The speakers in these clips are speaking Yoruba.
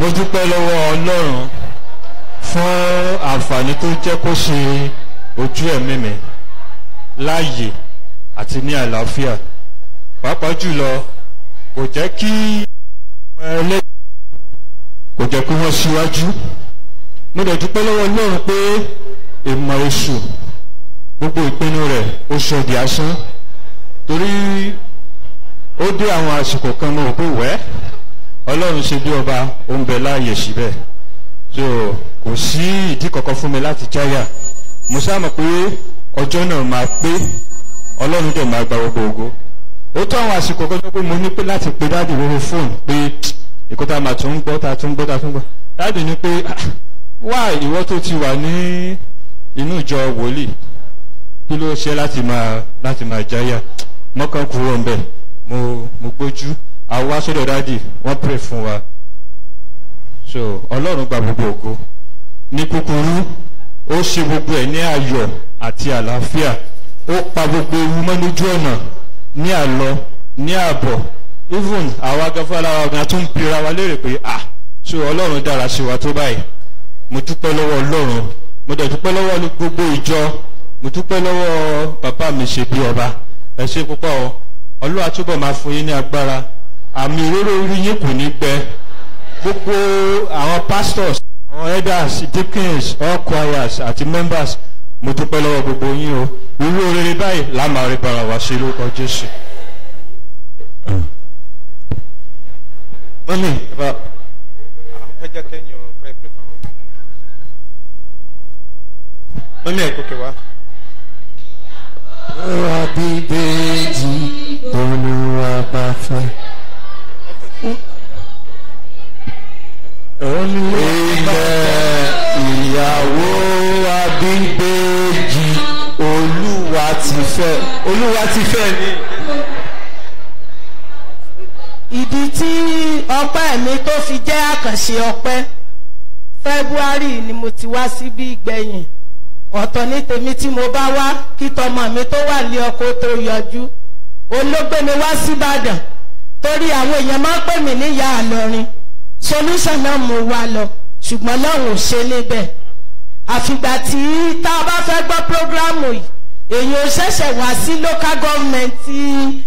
mo dúpẹ́ lọ́wọ́ ọlọ́run fún àǹfààní tó jẹ́ kó ṣe ojú ẹ̀mí mi láàyè àti ní àlàáfíà pàápàá jùlọ kò jẹ́ kí àwọn ẹlẹ́yìn kò jẹ́ kí wọ́n síwájú mo dẹ̀ dúpẹ́ lọ́wọ́ ọlọ́run pé ìmọ̀ èṣù gbogbo ìpinnu rẹ̀ ó ṣọdì asán torí ó dé àwọn àsìkò kan mo rò pé wẹ́ ọlọ́run ṣe bí ọba ó ń bẹ láàyè síbẹ̀ so kò sí ìdí kankan fún mi láti jáyà mo sáàmù pé ọjọ́ náà máa pé ọlọ́run dẹ̀ máa gba gbogbo ògo ó tó àwọn àsìkò kan tó pé mo ní pé láti pe dáàdì lórí fóònù pé ìkó tá a máa tún ń gbọ́ tá a tún ń gbọ́ tá a tún ń gbọ́ dáàdì ní pé wá ìwọ tó ti wà ní inú ìjọ wòlíì kí ló ṣe láti máa láti máa jáyà mọ́kàn kúrò ń bẹ̀ mo mo gbójú àwa sọ́dọ̀ dáàdì wọ́n pray fún wa so ọlọ́run gba gbogbo ògo ní kúkúrú ó ṣe gbogbo ẹ̀ ní ayọ̀ àti àlàáfíà ó pa gbogbo ewu mọ́ lójú ọ̀nà ní àlọ ní àbọ̀ even àwa gafara wa gan tún ń pera wa léèrè pé ah so ọlọ́run dára sí wa tó báyìí mo dúpẹ́ lọ́wọ́ ọlọ́run mo dẹ̀ dúpẹ́ lọ́wọ́ gbogbo ìjọ mo dúpẹ́ lọ́wọ́ bàbá mi ṣe bí ọba ẹ ṣe púpọ̀ o ọlọ́wà túbọ̀ máa fún yín ní agbára àmì ìróró orí yín kò ní gbẹ gbogbo àwọn pastors àwọn elders deacons all choirs àti members mo dúpẹ́ lọ́wọ́ gbogbo yín o irú orere báyìí láàmà rí bara wá sí lórúkọ jésù. mọ́mí bá ẹ jẹ́ kẹ́yìn ọ̀pẹ́ pé fáwọn. mọ́mí ẹ̀ kókè wá. Olúwa bíbélì olúwa bá fẹ́. Ilẹ̀ ìyàwó abíbèjì olúwa ti fẹ́. Olúwa ti fẹ́ ni. ìdí tí ọpẹ́ mi tó fi jẹ́ àkànṣe ọpẹ́ february ni mo ti wá síbí ìgbẹ̀yìn ọ̀tọ̀ ní tèmi tí mo bá wá kí tọmọ mi tó wà lé ọkọ tó yọjú olóògbé mi wá síbàdàn torí àwọn èèyàn máa ń pè mí níyà àlọrin solution náà mo wá lọ ṣùgbọ́n lọ́hùn ò ṣe níbẹ̀ àfìgbà tí tá a bá fẹ́ gbọ́ prógrámù yìí èyí ò ṣẹ̀ṣẹ̀ wá sí local government tí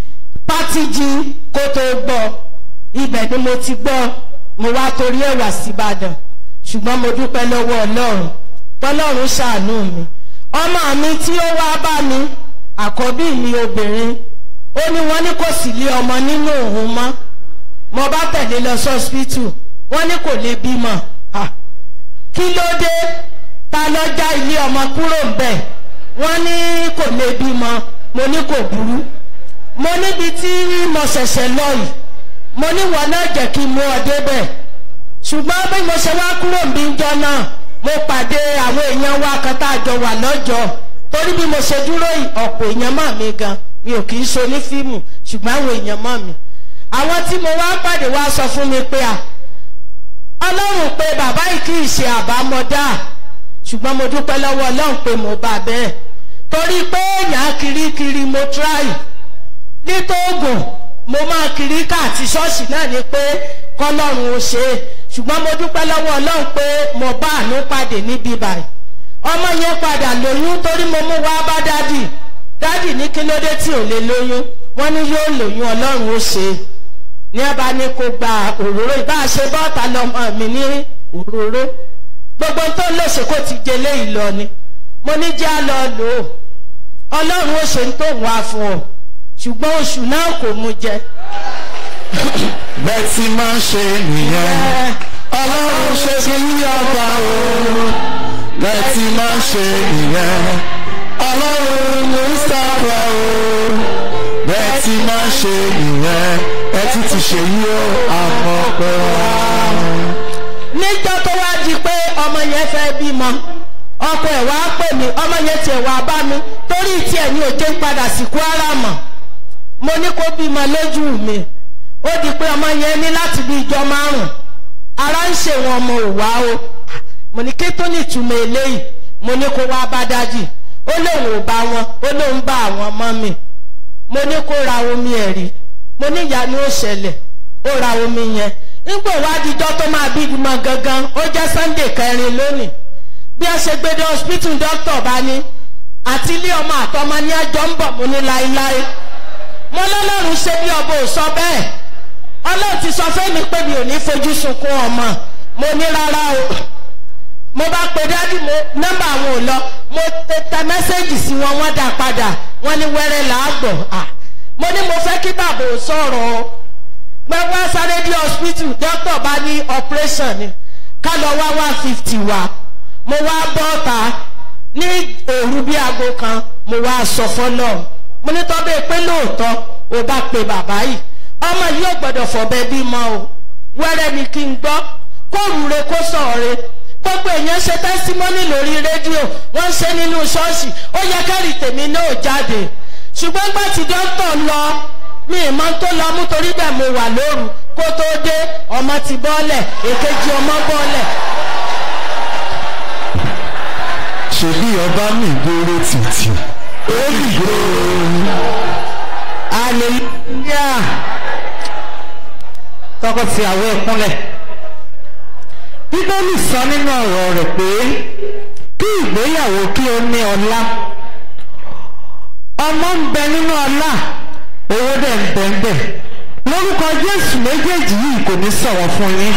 pátìjì kó tó gbọ́ ibẹ̀ ni mo ti gbọ́ mo wá torí ẹ̀ wá síbàdàn ṣùgbọ́n mo dúpẹ́ lọ́wọ́ ọlọ́run tọ́lọ́run ṣàánú mi ọmọ mi tí ó wá bá mi àkọ́bí mi obìnrin ó ní wọ́n ní kò sí lé ọmọ nínú òun mọ́ mo bá tẹ̀lé lọ sọ́spítù wọ́n ní kò lè bímọ Ah, kí ló dé ta lọ já ilé ọmọ kúrò ń bẹ̀ wọ́n ní kò lè bímọ mo ní kò burú mo níbi tí mo ṣẹ̀ṣẹ̀ lọ yìí mo ní wọn náà jẹ́ kí n mú ọ débẹ̀ ṣùgbọ́n bí mo ṣe wá kúrò ń bí jọ náà mo pàdé àwọn èèyàn wa kan tá a jọ wà lọ́jọ́ torí bí mo ṣe dúró yìí ọ̀pọ̀ èèyàn mọ̀ mí gan mi ò kì í ṣe onífíìmù ṣùgbọ́n àwọn èèyàn mọ̀ mí àwọn tí mo wá pàdé wá sọ fún mi pé à ọlọ́run pé bàbá yìí kì í ṣe àbámọ́dá ṣùgbọ́n mo dúpẹ́ lọ́wọ́ ọlọ́run pé mo bá bẹ́ẹ̀ torí pé èèyàn kirikiri mo try nítòògùn mo máa kiri káàtì ṣọ́ọ̀ṣì náà ni pé kọ́lọ́run ó ṣe é ṣùgbọ́n mo dúpẹ́ lọ́wọ́ ọlọ́run pé mo bá àánú pàdé níbí báyìí ọmọ yẹn padà lóyún torí mo mú wá bá dádì dádì ní kí ló dé tí ò lè lóyún wọ́n ní yóò lóyún ọlọ́run ó ṣe é ní ẹ bá ní kó gba òróró ìbá ṣe bọ́ọ̀tà lọmọ mi ní òróró gbogbo tó ń lòṣè kó ti jẹ léyìí lọ ni mo ní jẹ́ á lọ lò ó ọlọ́run ó ṣe ń tó wá fún ọ ṣùgbọ́n oṣù náà kò mú jẹ. Bẹ́ẹ̀ tí máa ń ṣe nìyẹn. Ọlọ́run ṣe kí ní ọba o. Bẹ́ẹ̀ tí máa ń ṣe nìyẹn. Ọlọ́run Mustapha o. Bẹ́ẹ̀ tí máa ń ṣe nìyẹn. Ẹ tún ti ṣe yí o, àmọ́ pẹ́ wá. níjọ́ tó wá di pé ọmọ yẹn fẹ́ bímọ ọkọ ẹ̀ wá pè mí ọmọ yẹn tiẹ̀ wá bá mi torí tiẹ̀ ní òjé ń padà sí kwara mọ̀ mo ní kó bímọ lójú mi ó di pé ọmọ yẹn ní láti bí ìjọ márùn ara ń ṣe wọn ọmọ òwá o mo ní kí tó ní ìtumọ̀ eléyìí mo ní kó wá bá dájì ó lóun ò bá wọn ó lóun bá àwọn ọmọ mi mo ní kó ra omi ẹ̀rí mo ní ìyanu ó ṣẹlẹ̀ ó ra omi yẹn nígbò wá dijọ́ tó máa bí ìgbìmọ̀ gangan ó jẹ́ sunday kẹrin lónìí bí a ṣe gbé dé hospital doctor bá ní àti ilé ọmọ àtọmọ ní ẹjọ́ ń bọ̀ mú ní láéláé mo lọ́lọ́run ṣe bí ọba ò sọ bẹ́ẹ̀ ọlọ́run ti sọ fẹ́mi pé mi ò ní fojú sunkún ọmọ mo ní rárá o mo bá pe dádì mo nọ́mbà àwọn ò lọ mo tẹ mẹ́sẹ́gì sí wọn wọ́n dà padà wọ́n ní wẹ́rẹ́ làágbọ̀ à mo ní mo fẹ́ kí bàbá ò sọ̀rọ̀ o pé wá sáré dé hospital doctor bá ní operation ni ká lọ wá one fifty wá mo wá bọ́ ta ní òru bí aago kan mo wá sọ fọlọ́ mo ní tọ́ bẹ́ẹ̀ pé lóòótọ́ o bá pe bàbá yìí ọmọ yìí ò gbọ́dọ̀ fọ̀bẹ bímọ o wẹ́rẹ́ ni kí n gbọ́ kó rúre kó sọ̀re gbogbo èèyàn ṣe tẹ́símọ́nì lórí rédíò wọ́n ń ṣe nínú ṣọ́ọ̀ṣì ó yẹ kẹ́rì tèmi náà jáde ṣùgbọ́n gbà tí dókítà lọ mi ì mọ tó lọ mú torí bẹ́ẹ̀ mo wà lóru kó tó dé ọmọ ti bọ́ọ̀lẹ̀ èkejì ọmọ bọ́ọ̀lẹ̀ ṣèbí ọba mi gbóró títì ó dìgbò hallelujah tọkọtìyàwó ẹkúnlẹ̀ bíbélì sọ nínú ọ̀rọ̀ rẹ̀ pé kí ìgbéyàwó kí ó ní ọlá ọmọ ń bẹ nínú ọlá owó dẹ̀ ń bẹ ń bẹ lórúkọ jésù méjèèjì yìí kò ní sọ̀rọ̀ fún yín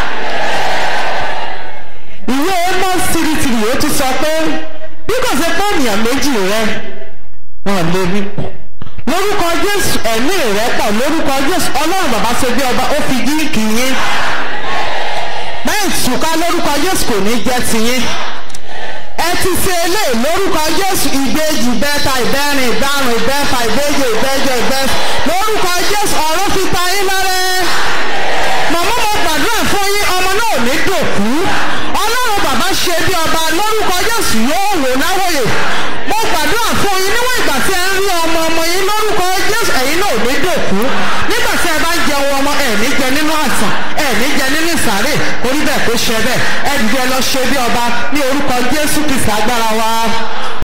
ìwé amos tìrìtìrì ó ti sọ pé bí kò ṣe pé ènìyàn méjì rẹ wọn lè rí pọ̀ lórúkọ jésù ẹ̀mí rẹ pọ̀ lórúkọ jésù ọlọ́run bàbá ṣe bí ọba ó fi gíríkì yín bẹ́ẹ̀ tùká lórúkọ jésù kò ní jẹ́ tiyín ẹ ti ṣe eléyìí lórúkọ jésù ìbejì bẹ́ta ìbẹ́rin ìbárùn ìbẹ́fà ìbejì ìbẹ́jọ ìbẹ́ lórúkọ jésù ọ̀rọ̀ fi ta yín lọ́rẹ́ màmá mo gbàdúrà fún yín ọmọ náà ò ní dòkú ọlọ́run bàbá ṣe bí ọba lórúkọ jésù yóò wò láwòye mo gbàdúrà fún yín níwọ̀n ìgbà tí ẹ ń rí ọmọ ọmọ yín lórúkọ jésù ẹ̀yin náà ò ní dòkú nígbà tí ẹ bá ń jẹun ọmọ ẹ̀ ní jẹ nínú àsàn ẹ̀ ní jẹ nínú ìsàrè orí bẹ́ẹ̀ kó ṣe bẹ́ẹ̀ ẹ dìde lọ ṣe bí ọba ní orúkọ jésù kìsì agbára wa.